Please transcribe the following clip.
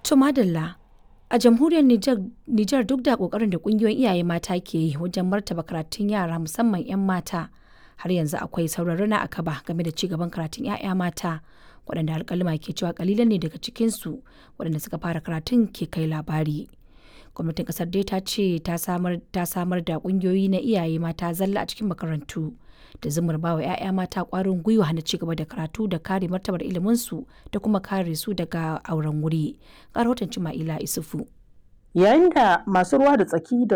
To madalla a jamhuriyar Nijar duk da kokarin da kungiyoyin iyaye mata ke yi wajen martaba karatun yara musamman 'yan mata har yanzu akwai sauran rana a kaba game da cigaban karatun 'ya'ya mata waɗanda alkalima ke cewa kalilan ne daga cikinsu waɗanda suka fara karatun ke kai labari. Gwamnatin kasar dai ta ce ta samar da kungiyoyi na iyaye mata zalla a cikin makarantu da zumar bawa 'ya'ya mata kwarin gwiwa na cigaba da karatu da kare martabar iliminsu da kuma kare su daga auren wuri. Ga rahoton Cima'ila Isufu. Yayin da masu ruwa da tsaki da